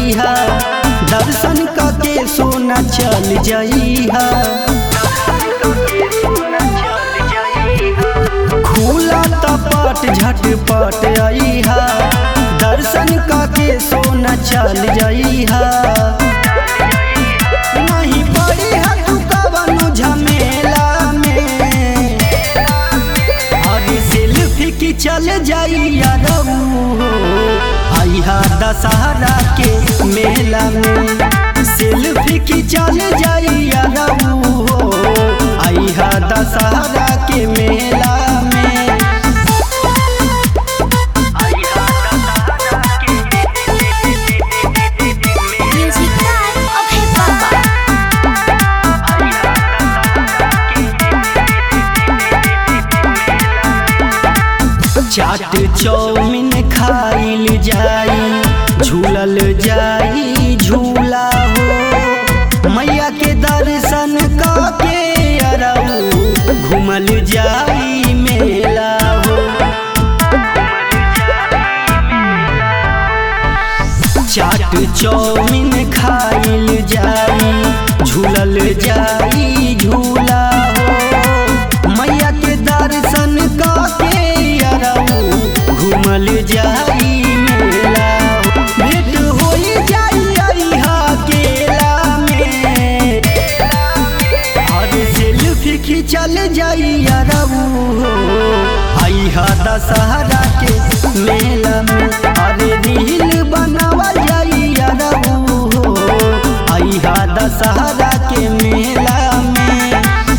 जइहा दर्शन करके सोना चल जइहा खुला तपट झटपट अइहा दर्शन करके सोना चल जइहा नहीं पड़ी है तू कवनो झमेला में अरे सेल्फी की चल जाइया रहू आइहा दशहरा के मेला में सेल्फी की चल जाइया रहू आइहा दशहरा के मेला में Music time of hip hop. Chaat chowmein खाइल जाई झूलल जाई झूला हो मैया के दर्शन के अरऊ घूमल जाई मेला हो चाट चौमिन खाइल जाई झूलल जाई झूला हो मैया के दर्शन के अरऊ घूमल जाई मेला हो भेंट होई जाई अइहा केला में और सेल्फी खिंचल जाई अरऊ आइहा दशहरा के मेला में अरे रील बनावल जाई अरऊ आइहा दशहरा के मेला में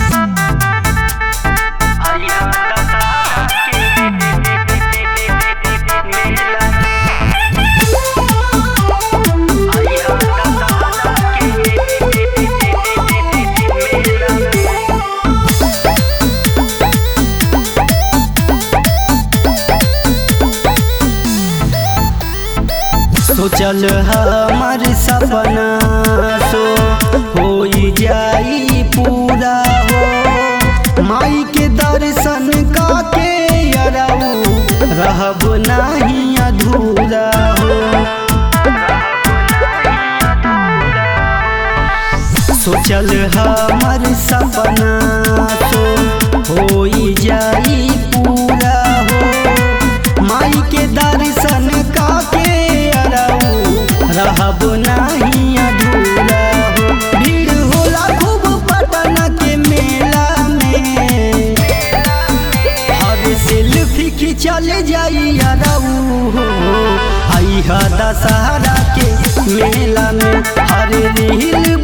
सोचल हमर सपना सो होई जाई पूरा हो माई के दर्शन काके अरऊ रहब नाही अधूरा हो सोचल हमर सपना सो होई जाई पूरा हो माई के दर्शन काके अरऊ रहब नाही अधूरा हो भीड़ होला खूब पटना के मेला में हर सेल्फी खिंचल जाई अरऊ आइहा दशहरा के मेला में हर रील